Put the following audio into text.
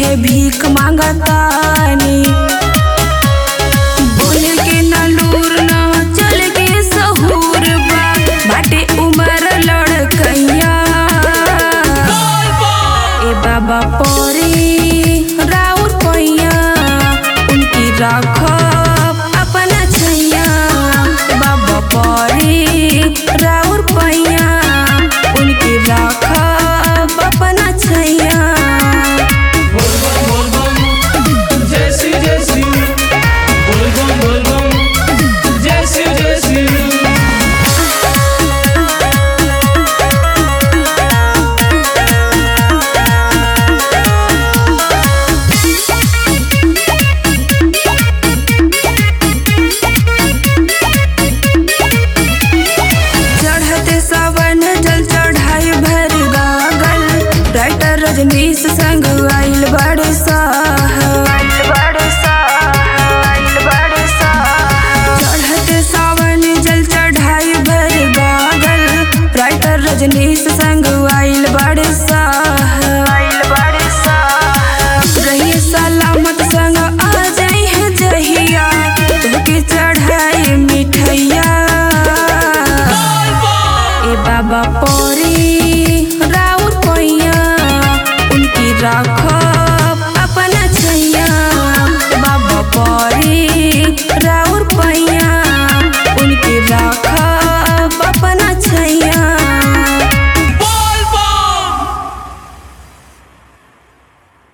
है भीख मांगतानी बोले के ना लूर ना चल के सहूर बा बाटे उमर लड़कैया ए बाबा परी राउर पैया उनकी राखब अपना छैया ए बाबा परी राउर पैया उनकी राखब अपना छैया बोल बम बोल बम जय श्री जय श्री बोल बम बोल बम जय श्री जय श्री चढ़ते सावन जल चढ़ाई भर गागल राइटर रजनीश संग आइल बड़े चढ़ते सावन जल चढ़ाई भर गागल राइटर रजनीश संग आइल बड़े रही सलामत संग आ जाई है जहिया तुमके चढ़ाई मिठैया ए बाबा परी राउर पैया उनकी राख